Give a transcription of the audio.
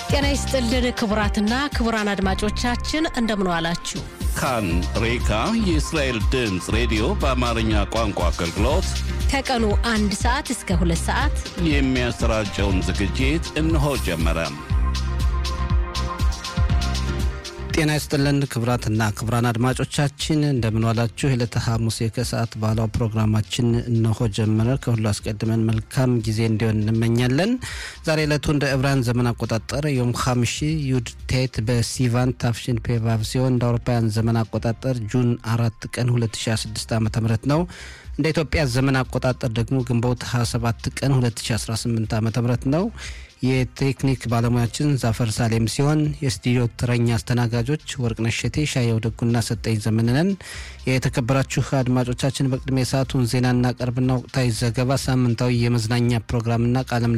ጤና ይስጥልን ክቡራትና ክቡራን አድማጮቻችን እንደምን ዋላችሁ። ካን ሬካ የእስራኤል ድምፅ ሬዲዮ በአማርኛ ቋንቋ አገልግሎት ከቀኑ አንድ ሰዓት እስከ ሁለት ሰዓት የሚያሰራጨውን ዝግጅት እነሆ ጀመረ። ጤና ይስጥልን ክቡራትና ክቡራን አድማጮቻችን እንደምንዋላችሁ። የዕለተ ሐሙስ የከሰዓት ባህላዊ ፕሮግራማችን እነሆ ጀመረ። ከሁሉ አስቀድመን መልካም ጊዜ እንዲሆን እንመኛለን። ዛሬ ዕለቱ እንደ ዕብራን ዘመን አቆጣጠር ዮም ሐምሺ ዩድ ቴት በሲቫን ታፍሽን ፔቫቭ ሲሆን እንደ አውሮፓውያን ዘመን አቆጣጠር ጁን አራት ቀን 2016 ዓ ም ነው። እንደ ኢትዮጵያ ዘመን አቆጣጠር ደግሞ ግንቦት 27 ቀን 2018 ዓ ም ነው። የቴክኒክ ባለሙያችን ዛፈር ሳሌም ሲሆን የስቱዲዮ ተረኛ አስተናጋጆች ወርቅነሽ ሸቴ፣ ሻየው ደጉና ሰጠኝ ዘመንነን። የተከበራችሁ አድማጮቻችን በቅድሚያ የሰዓቱን ዜና እናቀርብና ወቅታዊ ዘገባ፣ ሳምንታዊ የመዝናኛ ፕሮግራምና ቃለም